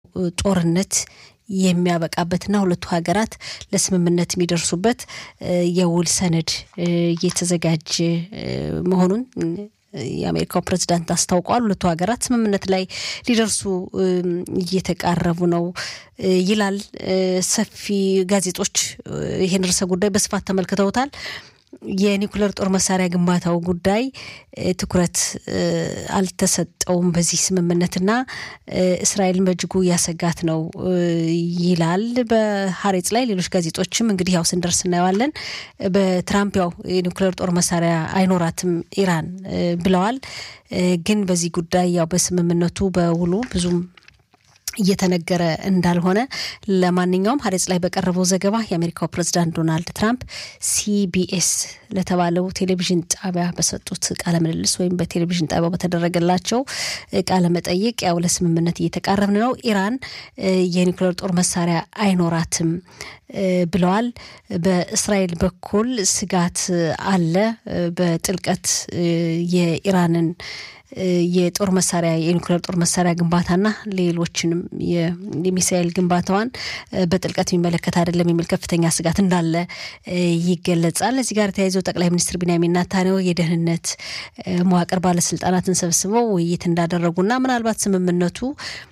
ጦርነት የሚያበቃበትና ሁለቱ ሀገራት ለስምምነት የሚደርሱበት የውል ሰነድ እየተዘጋጀ መሆኑን የአሜሪካው ፕሬዚዳንት አስታውቀዋል። ሁለቱ ሀገራት ስምምነት ላይ ሊደርሱ እየተቃረቡ ነው ይላል። ሰፊ ጋዜጦች ይህን ርዕሰ ጉዳይ በስፋት ተመልክተውታል። የኒኩለር ጦር መሳሪያ ግንባታው ጉዳይ ትኩረት አልተሰጠውም በዚህ ስምምነትና እስራኤልን በእጅጉ እያሰጋት ነው ይላል በሀሬጽ ላይ። ሌሎች ጋዜጦችም እንግዲህ ያው ስንደርስ እናየዋለን። በትራምፕ ያው የኒኩለር ጦር መሳሪያ አይኖራትም ኢራን ብለዋል። ግን በዚህ ጉዳይ ያው በስምምነቱ በውሉ ብዙም እየተነገረ እንዳልሆነ ለማንኛውም ሀሬጽ ላይ በቀረበው ዘገባ የአሜሪካው ፕሬዚዳንት ዶናልድ ትራምፕ ሲቢኤስ ለተባለው ቴሌቪዥን ጣቢያ በሰጡት ቃለ ምልልስ ወይም በቴሌቪዥን ጣቢያው በተደረገላቸው ቃለ መጠይቅ ያው ለስምምነት እየተቃረብን ነው፣ ኢራን የኒውክሌር ጦር መሳሪያ አይኖራትም ብለዋል። በእስራኤል በኩል ስጋት አለ። በጥልቀት የኢራንን የጦር መሳሪያ የኒውክሌር ጦር መሳሪያ ግንባታና ሌሎችንም የሚሳኤል ግንባታዋን በጥልቀት የሚመለከት አይደለም የሚል ከፍተኛ ስጋት እንዳለ ይገለጻል። እዚህ ጋር ተያይዘው ጠቅላይ ሚኒስትር ቢንያሚን ኔታንያሁ የደህንነት መዋቅር ባለስልጣናትን ሰብስበው ውይይት እንዳደረጉና ምናልባት ስምምነቱ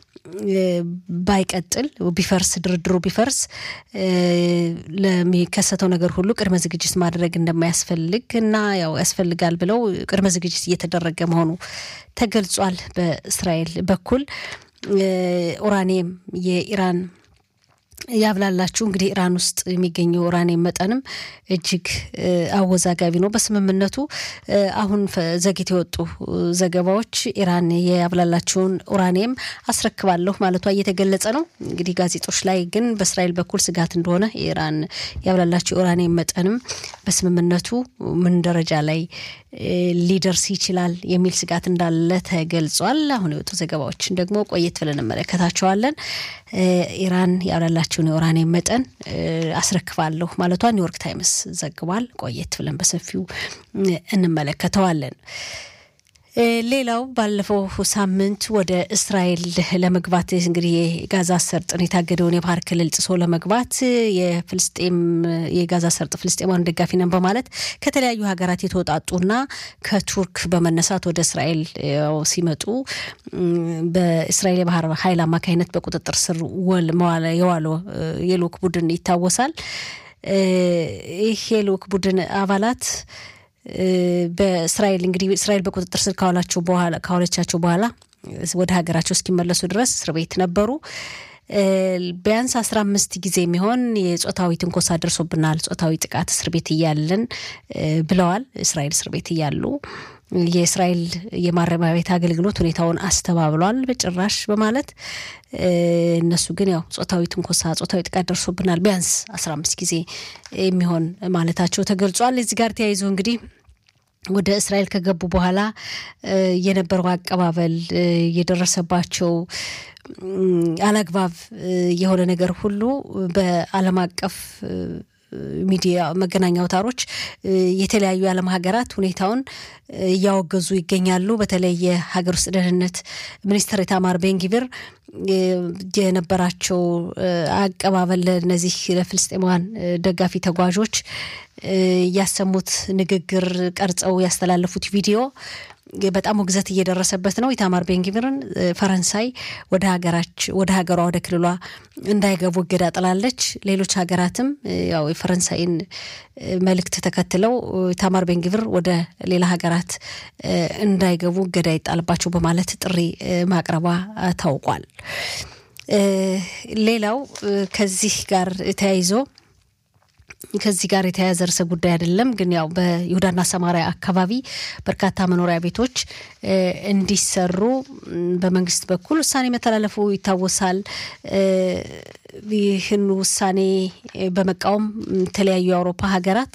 ባይቀጥል ቢፈርስ ድርድሩ ቢፈርስ ለሚከሰተው ነገር ሁሉ ቅድመ ዝግጅት ማድረግ እንደማያስፈልግ እና ያው ያስፈልጋል ብለው ቅድመ ዝግጅት እየተደረገ መሆኑ ተገልጿል። በእስራኤል በኩል ኡራኒየም የኢራን ያብላላችሁ እንግዲህ ኢራን ውስጥ የሚገኘው ኡራኒየም መጠንም እጅግ አወዛጋቢ ነው። በስምምነቱ አሁን ዘግይተው የወጡ ዘገባዎች ኢራን የያብላላችሁን ኡራኒየም አስረክባለሁ ማለቷ እየተገለጸ ነው። እንግዲህ ጋዜጦች ላይ ግን በእስራኤል በኩል ስጋት እንደሆነ የኢራን ያብላላችሁ ኡራኒየም መጠንም በስምምነቱ ምን ደረጃ ላይ ሊደርስ ይችላል የሚል ስጋት እንዳለ ተገልጿል። አሁን የወጡ ዘገባዎችን ደግሞ ቆየት ብለን እንመለከታቸዋለን። ኢራን ያብላላችሁን የኡራኒየም መጠን አስረክባለሁ ማለቷ ኒውዮርክ ታይምስ ዘግቧል። ቆየት ብለን በሰፊው እንመለከተዋለን። ሌላው ባለፈው ሳምንት ወደ እስራኤል ለመግባት እንግዲህ የጋዛ ሰርጥን የታገደውን የባህር ክልል ጥሶ ለመግባት የፍልስጤም የጋዛ ሰርጥ ፍልስጤማን ደጋፊ ነን በማለት ከተለያዩ ሀገራት የተወጣጡና ከቱርክ በመነሳት ወደ እስራኤል ሲመጡ በእስራኤል የባህር ኃይል አማካኝነት በቁጥጥር ስር የዋለው የልኡክ ቡድን ይታወሳል። ይህ የልኡክ ቡድን አባላት በእስራኤል እንግዲህ እስራኤል በቁጥጥር ስር ካዋላቸው በኋላ ካዋለቻቸው በኋላ ወደ ሀገራቸው እስኪመለሱ ድረስ እስር ቤት ነበሩ። ቢያንስ አስራ አምስት ጊዜ የሚሆን የጾታዊ ትንኮሳ ደርሶብናል፣ ጾታዊ ጥቃት እስር ቤት እያለን ብለዋል። እስራኤል እስር ቤት እያሉ የእስራኤል የማረሚያ ቤት አገልግሎት ሁኔታውን አስተባብሏል በጭራሽ በማለት እነሱ ግን ያው ጾታዊ ትንኮሳ፣ ጾታዊ ጥቃት ደርሶብናል ቢያንስ አስራ አምስት ጊዜ የሚሆን ማለታቸው ተገልጿል። እዚህ ጋር ተያይዞ እንግዲህ ወደ እስራኤል ከገቡ በኋላ የነበረው አቀባበል የደረሰባቸው አላግባብ የሆነ ነገር ሁሉ በዓለም አቀፍ ሚዲያ መገናኛ አውታሮች የተለያዩ የዓለም ሀገራት ሁኔታውን እያወገዙ ይገኛሉ። በተለይ የሀገር ውስጥ ደህንነት ሚኒስትር ኢታማር ቤንጊቪር የነበራቸው አቀባበል ለእነዚህ ለፍልስጤማውያን ደጋፊ ተጓዦች ያሰሙት ንግግር ቀርጸው ያስተላለፉት ቪዲዮ በጣም ውግዘት እየደረሰበት ነው። ኢታማር ቤንጊቪርን ፈረንሳይ ወደ ሀገራች ወደ ሀገሯ ወደ ክልሏ እንዳይገቡ እገዳ ጥላለች። ሌሎች ሀገራትም ያው የፈረንሳይን መልእክት ተከትለው ኢታማር ቤንጊቪር ወደ ሌላ ሀገራት እንዳይገቡ እገዳ ይጣልባቸው በማለት ጥሪ ማቅረቧ ታውቋል። ሌላው ከዚህ ጋር ተያይዞ ከዚህ ጋር የተያያዘ ርዕሰ ጉዳይ አይደለም፣ ግን ያው በይሁዳና ሰማሪያ አካባቢ በርካታ መኖሪያ ቤቶች እንዲሰሩ በመንግስት በኩል ውሳኔ መተላለፉ ይታወሳል። ይህን ውሳኔ በመቃወም የተለያዩ የአውሮፓ ሀገራት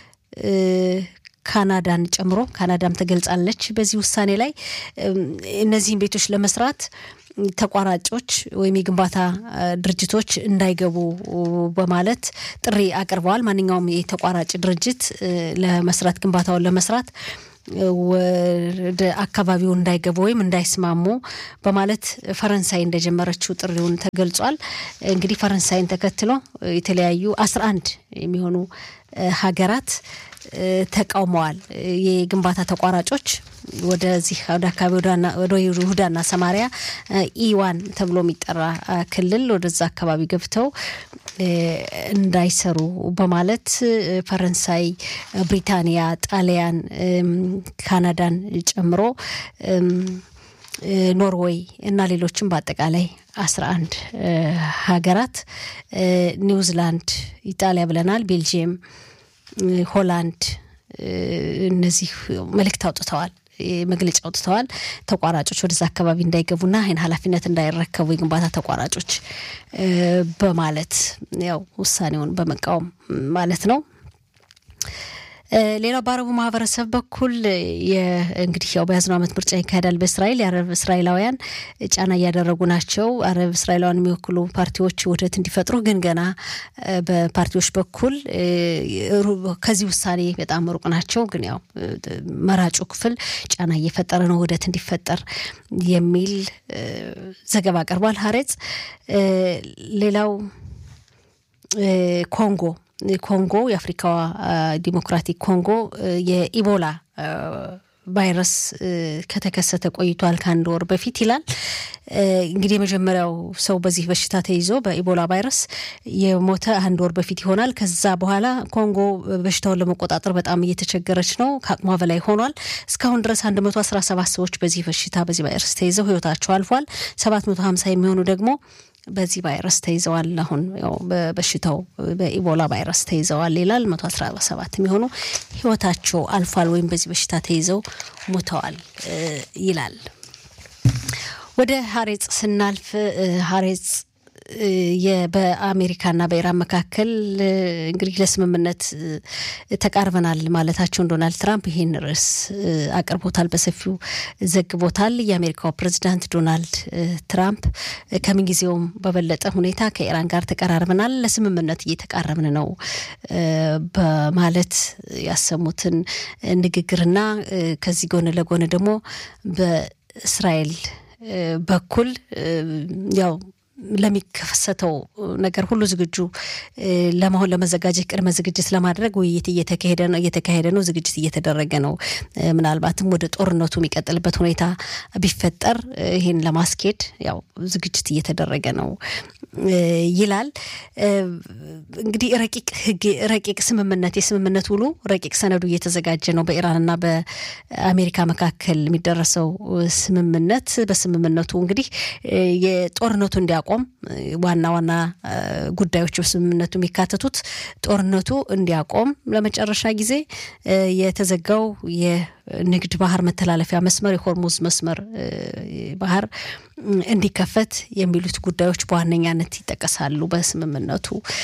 ካናዳን ጨምሮ ካናዳም ተገልጻለች በዚህ ውሳኔ ላይ እነዚህን ቤቶች ለመስራት ተቋራጮች ወይም የግንባታ ድርጅቶች እንዳይገቡ በማለት ጥሪ አቅርበዋል። ማንኛውም የተቋራጭ ድርጅት ለመስራት ግንባታውን ለመስራት ወደ አካባቢው እንዳይገቡ ወይም እንዳይስማሙ በማለት ፈረንሳይ እንደጀመረችው ጥሪውን ተገልጿል። እንግዲህ ፈረንሳይን ተከትሎ የተለያዩ አስራ አንድ የሚሆኑ ሀገራት ተቃውመዋል። የግንባታ ተቋራጮች ወደዚህ ወደ አካባቢ ወደ ይሁዳና ሰማሪያ ኢዋን ተብሎ የሚጠራ ክልል ወደዛ አካባቢ ገብተው እንዳይሰሩ በማለት ፈረንሳይ፣ ብሪታንያ፣ ጣሊያን፣ ካናዳን ጨምሮ ኖርዌይ እና ሌሎችም በአጠቃላይ አስራ አንድ ሀገራት ኒውዚላንድ፣ ኢጣሊያ ብለናል፣ ቤልጅየም፣ ሆላንድ እነዚህ መልእክት አውጥተዋል መግለጫ አውጥተዋል። ተቋራጮች ወደዛ አካባቢ እንዳይገቡና ይህን ኃላፊነት እንዳይረከቡ የግንባታ ተቋራጮች በማለት ያው ውሳኔውን በመቃወም ማለት ነው። ሌላው በአረቡ ማህበረሰብ በኩል እንግዲህ ያው በያዝነው ዓመት ምርጫ ይካሄዳል በእስራኤል የአረብ እስራኤላውያን ጫና እያደረጉ ናቸው። አረብ እስራኤላውያን የሚወክሉ ፓርቲዎች ውህደት እንዲፈጥሩ ግን ገና በፓርቲዎች በኩል ከዚህ ውሳኔ በጣም ሩቅ ናቸው። ግን ያው መራጩ ክፍል ጫና እየፈጠረ ነው ውህደት እንዲፈጠር የሚል ዘገባ ቀርቧል። ሀሬጽ ሌላው ኮንጎ ኮንጎ የአፍሪካዋ ዲሞክራቲክ ኮንጎ የኢቦላ ቫይረስ ከተከሰተ ቆይቷል ከአንድ ወር በፊት ይላል። እንግዲህ የመጀመሪያው ሰው በዚህ በሽታ ተይዞ በኢቦላ ቫይረስ የሞተ አንድ ወር በፊት ይሆናል። ከዛ በኋላ ኮንጎ በሽታውን ለመቆጣጠር በጣም እየተቸገረች ነው፣ ከአቅሟ በላይ ሆኗል። እስካሁን ድረስ 117 ሰዎች በዚህ በሽታ በዚህ ቫይረስ ተይዘው ህይወታቸው አልፏል። 750 የሚሆኑ ደግሞ በዚህ ቫይረስ ተይዘዋል። አሁን በበሽታው በኢቦላ ቫይረስ ተይዘዋል ይላል። መቶ አስራ ሰባት የሚሆኑ ህይወታቸው አልፏል ወይም በዚህ በሽታ ተይዘው ሞተዋል ይላል። ወደ ሀሬጽ ስናልፍ ሀሬጽ በአሜሪካና በኢራን መካከል እንግዲህ ለስምምነት ተቃርበናል ማለታቸውን ዶናልድ ትራምፕ ይህን ርዕስ አቅርቦታል፣ በሰፊው ዘግቦታል። የአሜሪካው ፕሬዚዳንት ዶናልድ ትራምፕ ከምንጊዜውም በበለጠ ሁኔታ ከኢራን ጋር ተቀራርበናል፣ ለስምምነት እየተቃረብን ነው በማለት ያሰሙትን ንግግርና ከዚህ ጎን ለጎን ደግሞ በእስራኤል በኩል ያው ለሚከሰተው ነገር ሁሉ ዝግጁ ለመሆን ለመዘጋጀት ቅድመ ዝግጅት ለማድረግ ውይይት እየተካሄደ ነው እየተካሄደ ነው ዝግጅት እየተደረገ ነው። ምናልባትም ወደ ጦርነቱ የሚቀጥልበት ሁኔታ ቢፈጠር ይህን ለማስኬድ ያው ዝግጅት እየተደረገ ነው ይላል። እንግዲህ ረቂቅ ህግ ረቂቅ ስምምነት የስምምነት ውሉ ረቂቅ ሰነዱ እየተዘጋጀ ነው። በኢራንና በአሜሪካ መካከል የሚደረሰው ስምምነት በስምምነቱ እንግዲህ የጦርነቱ እንዲያቆም ዋና ዋና ጉዳዮች በስምምነቱ የሚካተቱት ጦርነቱ እንዲያቆም ለመጨረሻ ጊዜ የተዘጋው የንግድ ባህር መተላለፊያ መስመር የሆርሙዝ መስመር ባህር እንዲከፈት የሚሉት ጉዳዮች በዋነኛነት ይጠቀሳሉ በስምምነቱ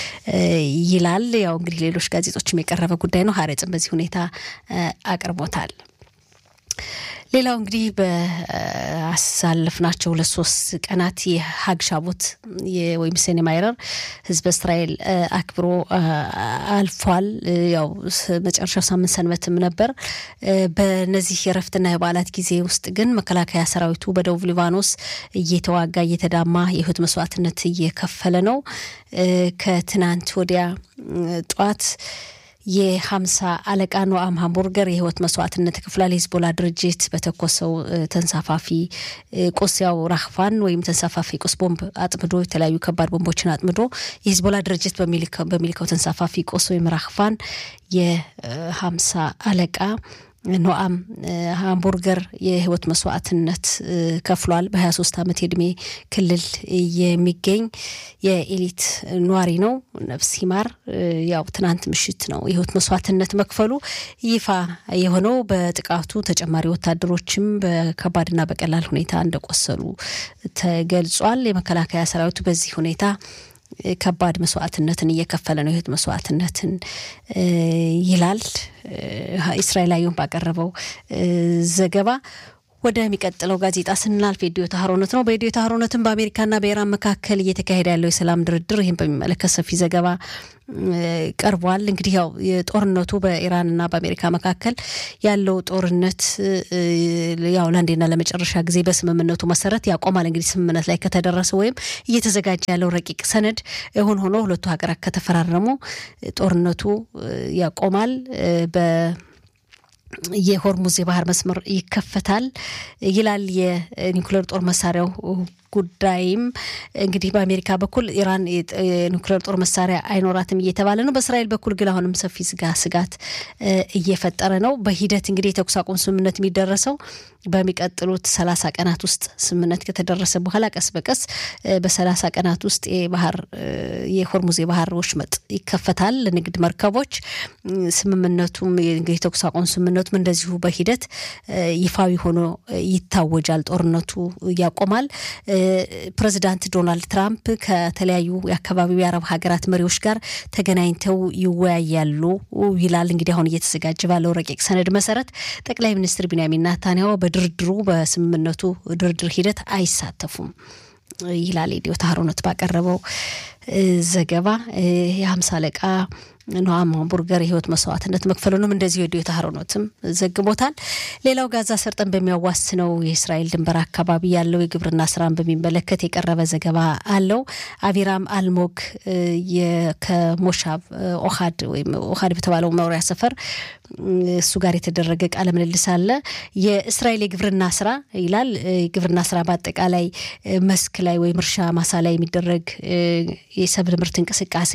ይላል። ያው እንግዲህ ሌሎች ጋዜጦችም የቀረበ ጉዳይ ነው። ሀሬጽን በዚህ ሁኔታ አቅርቦታል። ሌላው እንግዲህ በአሳለፍናቸው ሁለት ሶስት ቀናት የሀግ ሻቦት ወይም ሴኔ ማይረር ህዝበ እስራኤል አክብሮ አልፏል። ያው መጨረሻው ሳምንት ሰንበትም ነበር። በነዚህ የረፍትና የበዓላት ጊዜ ውስጥ ግን መከላከያ ሰራዊቱ በደቡብ ሊባኖስ እየተዋጋ እየተዳማ የህይወት መስዋዕትነት እየከፈለ ነው። ከትናንት ወዲያ ጠዋት የሀምሳ አለቃ ኖአም ሃምቡርገር የህይወት መስዋዕትነት ክፍላል የሂዝቦላ ድርጅት በተኮሰው ተንሳፋፊ ቁስ ያው ራህፋን ወይም ተንሳፋፊ ቁስ ቦምብ አጥምዶ የተለያዩ ከባድ ቦምቦችን አጥምዶ የሂዝቦላ ድርጅት በሚልከው ተንሳፋፊ ቁስ ወይም ራህፋን የሀምሳ አለቃ ኖአም ሃምቡርገር የህይወት መስዋዕትነት ከፍሏል። በ23 ዓመት የእድሜ ክልል የሚገኝ የኤሊት ኗሪ ነው። ነፍስ ይማር። ያው ትናንት ምሽት ነው የህይወት መስዋዕትነት መክፈሉ ይፋ የሆነው። በጥቃቱ ተጨማሪ ወታደሮችም በከባድና በቀላል ሁኔታ እንደቆሰሉ ተገልጿል። የመከላከያ ሰራዊቱ በዚህ ሁኔታ ከባድ መስዋዕትነትን እየከፈለ ነው። የህይወት መስዋዕትነትን ይላል እስራኤል አየሁን ባቀረበው ዘገባ። ወደሚቀጥለው ጋዜጣ ስናልፍ የዲዮ ታህሮነት ነው። በዲዮ ታህሮነትም በአሜሪካና በኢራን መካከል እየተካሄደ ያለው የሰላም ድርድር ይህን በሚመለከት ሰፊ ዘገባ ቀርቧል። እንግዲህ ያው የጦርነቱ በኢራንና በአሜሪካ መካከል ያለው ጦርነት ያው ለአንዴና ለመጨረሻ ጊዜ በስምምነቱ መሰረት ያቆማል። እንግዲህ ስምምነት ላይ ከተደረሰ ወይም እየተዘጋጀ ያለው ረቂቅ ሰነድ እውን ሆኖ ሁለቱ ሀገራት ከተፈራረሙ ጦርነቱ ያቆማል በ የሆርሙዝ የባህር መስመር ይከፈታል ይላል። የኒውክሌር ጦር መሳሪያው ጉዳይም እንግዲህ በአሜሪካ በኩል ኢራን የኒውክሌር ጦር መሳሪያ አይኖራትም እየተባለ ነው። በእስራኤል በኩል ግን አሁንም ሰፊ ስጋ ስጋት እየፈጠረ ነው። በሂደት እንግዲህ የተኩስ አቁም ስምምነት የሚደረሰው በሚቀጥሉት ሰላሳ ቀናት ውስጥ ስምምነት ከተደረሰ በኋላ ቀስ በቀስ በሰላሳ ቀናት ውስጥ የባህር የሆርሙዝ የባህር ወሽመጥ ይከፈታል ለንግድ መርከቦች። ስምምነቱም የተኩስ አቁም ስምምነቱም እንደዚሁ በሂደት ይፋዊ ሆኖ ይታወጃል። ጦርነቱ ያቆማል። ፕሬዚዳንት ዶናልድ ትራምፕ ከተለያዩ የአካባቢው የአረብ ሀገራት መሪዎች ጋር ተገናኝተው ይወያያሉ ይላል። እንግዲህ አሁን እየተዘጋጀ ባለው ረቂቅ ሰነድ መሰረት ጠቅላይ ሚኒስትር ቢንያሚን ናታንያሁ በድርድሩ በስምምነቱ ድርድር ሂደት አይሳተፉም ይላል የዲዮ ታህሮነት ባቀረበው ዘገባ የሀምሳ አለቃ ኖአም ቡርገር የህይወት መስዋዕትነት መክፈሉንም እንደዚሁ የዲዮ ታህሮኖትም ዘግቦታል። ሌላው ጋዛ ሰርጠን በሚያዋስነው የእስራኤል ድንበር አካባቢ ያለው የግብርና ስራን በሚመለከት የቀረበ ዘገባ አለው። አቪራም አልሞግ ከሞሻብ ኦሃድ ወይም ኦሃድ በተባለው መኖሪያ ሰፈር እሱ ጋር የተደረገ ቃለ ምልልስ አለ። የእስራኤል የግብርና ስራ ይላል። የግብርና ስራ በአጠቃላይ መስክ ላይ ወይም እርሻ ማሳ ላይ የሚደረግ የሰብል ምርት እንቅስቃሴ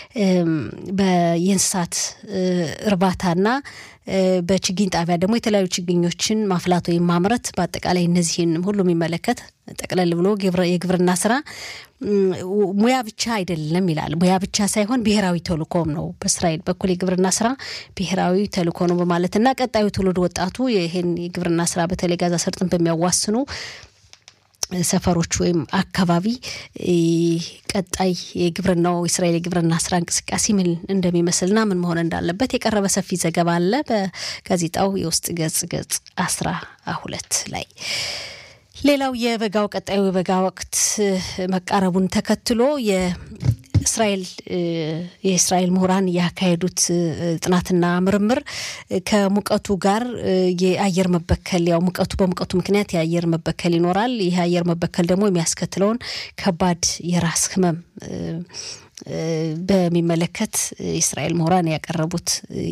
የእንስሳት እርባታና በችግኝ ጣቢያ ደግሞ የተለያዩ ችግኞችን ማፍላት ወይም ማምረት በአጠቃላይ እነዚህን ሁሉ የሚመለከት ጠቅለል ብሎ የግብርና ስራ ሙያ ብቻ አይደለም ይላል። ሙያ ብቻ ሳይሆን ብሔራዊ ተልእኮም ነው። በእስራኤል በኩል የግብርና ስራ ብሔራዊ ተልእኮ ነው በማለትና ቀጣዩ ትውልድ ወጣቱ ይህን የግብርና ስራ በተለይ ጋዛ ሰርጥን በሚያዋስኑ ሰፈሮች ወይም አካባቢ ቀጣይ የግብርናው የእስራኤል የግብርና ስራ እንቅስቃሴ ምን እንደሚመስልና ምን መሆን እንዳለበት የቀረበ ሰፊ ዘገባ አለ በጋዜጣው የውስጥ ገጽ ገጽ አስራ ሁለት ላይ። ሌላው የበጋው ቀጣዩ የበጋ ወቅት መቃረቡን ተከትሎ እስራኤል የእስራኤል ምሁራን ያካሄዱት ጥናትና ምርምር ከሙቀቱ ጋር የአየር መበከል ያው ሙቀቱ በሙቀቱ ምክንያት የአየር መበከል ይኖራል። ይህ የአየር መበከል ደግሞ የሚያስከትለውን ከባድ የራስ ህመም በሚመለከት የእስራኤል ምሁራን ያቀረቡት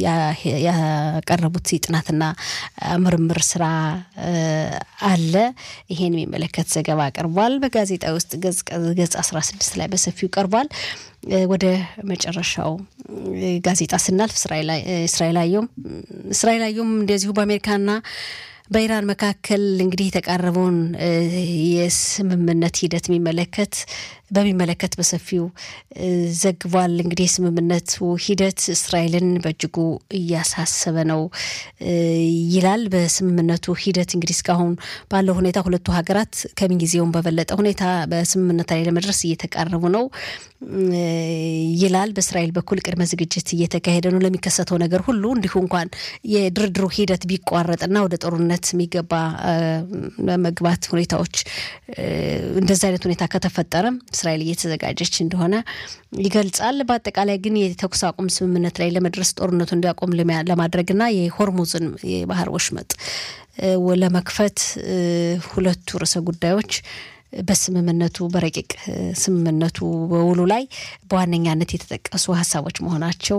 ያቀረቡት የጥናትና ምርምር ስራ አለ። ይሄን የሚመለከት ዘገባ ቀርቧል። በጋዜጣ ውስጥ ገጽ አስራ ስድስት ላይ በሰፊው ቀርቧል። ወደ መጨረሻው ጋዜጣ ስናልፍ እስራኤል አየሁም እስራኤል አየሁም እንደዚሁ በአሜሪካና በኢራን መካከል እንግዲህ የተቃረበውን የስምምነት ሂደት የሚመለከት በሚመለከት በሰፊው ዘግቧል። እንግዲህ የስምምነቱ ሂደት እስራኤልን በእጅጉ እያሳሰበ ነው ይላል። በስምምነቱ ሂደት እንግዲህ እስካሁን ባለው ሁኔታ ሁለቱ ሀገራት ከምንጊዜውም በበለጠ ሁኔታ በስምምነት ላይ ለመድረስ እየተቃረቡ ነው ይላል። በእስራኤል በኩል ቅድመ ዝግጅት እየተካሄደ ነው ለሚከሰተው ነገር ሁሉ እንዲሁ እንኳን የድርድሩ ሂደት ቢቋረጥና ወደ ጦርነት የሚገባ መግባት ሁኔታዎች እንደዚህ አይነት ሁኔታ ከተፈጠረም እስራኤል እየተዘጋጀች እንደሆነ ይገልጻል። በአጠቃላይ ግን የተኩስ አቁም ስምምነት ላይ ለመድረስ ጦርነቱ እንዲያቆም ለማድረግና የሆርሙዝን የባህር ወሽመጥ ለመክፈት ሁለቱ ርዕሰ ጉዳዮች በስምምነቱ በረቂቅ ስምምነቱ በውሉ ላይ በዋነኛነት የተጠቀሱ ሀሳቦች መሆናቸው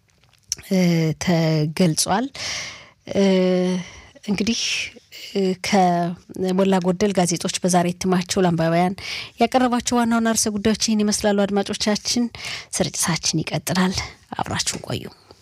ተገልጿል። እንግዲህ ከሞላ ጎደል ጋዜጦች በዛሬ እትማቸው ለአንባቢያን ያቀረቧቸው ዋና ዋና ርዕሰ ጉዳዮች ይህን ይመስላሉ። አድማጮቻችን፣ ስርጭታችን ይቀጥላል። አብራችሁን ቆዩ።